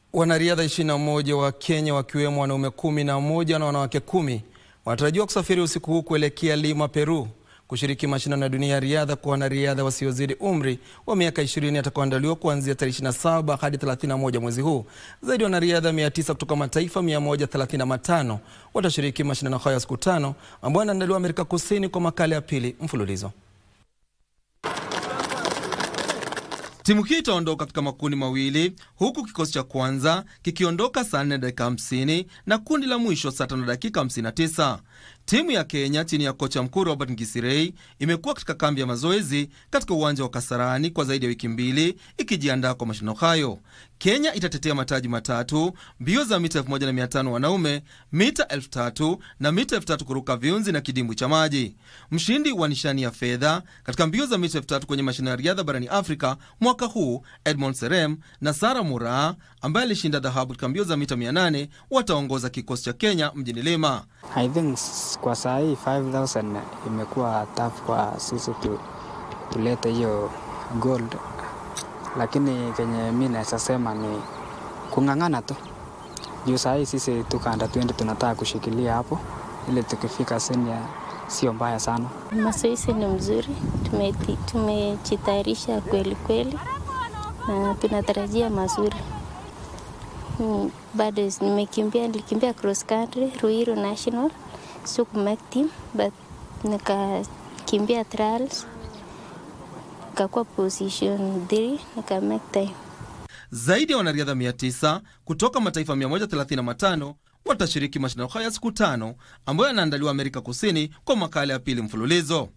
Wanariadha 21 wa Kenya wakiwemo wanaume kumi na moja na wanawake kumi wanatarajiwa kusafiri usiku huu kuelekea Lima, Peru kushiriki mashindano ya dunia ya riadha kwa wanariadha wasiozidi umri wa miaka 20 yatakayoandaliwa kuanzia tarehe 27 hadi 31 mwezi huu. Zaidi ya wanariadha 900 kutoka mataifa 135 watashiriki mashindano hayo ya siku tano ambayo yanaandaliwa Amerika Kusini kwa makala ya pili mfululizo. Timu hii itaondoka katika makundi mawili huku kikosi cha kwanza kikiondoka saa 4 dakika 50 na kundi la mwisho saa 5 dakika 59. Timu ya Kenya chini ya kocha mkuu Robert Ngisirei imekuwa katika kambi ya mazoezi katika uwanja wa Kasarani kwa zaidi ya wiki mbili ikijiandaa kwa mashindano hayo. Kenya itatetea mataji matatu: mbio za mita 1500 wanaume, mita 3000 na mita 3000 kuruka viunzi na kidimbwi cha maji. Mshindi wa nishani ya fedha katika mbio za mita 3000 kwenye mashindano ya riadha barani Afrika mwaka huu Edmond Serem na Sara Muraa ambaye alishinda dhahabu katika mbio za mita 800 wataongoza kikosi cha Kenya mjini Lima. I think kwa saa hii 5000 imekuwa tough kwa sisi tu, tulete hiyo gold, lakini kenye mi naweza sema ni kung'ang'ana tu juu saa hii sisi tuka under 20 tunataka kushikilia hapo ili tukifika senior sio mbaya sana. Mazoezi ni mzuri, tumejitayarisha kweli kweli na tunatarajia mazuri. Hmm, bado nimekimbia, nilikimbia cross country Ruiru National, siku make team but nikakimbia trials nikakuwa position 3 nika make time. Zaidi ya wanariadha 900 kutoka mataifa 135 watashiriki mashindano haya siku tano ambayo yanaandaliwa Amerika Kusini kwa makala ya pili mfululizo.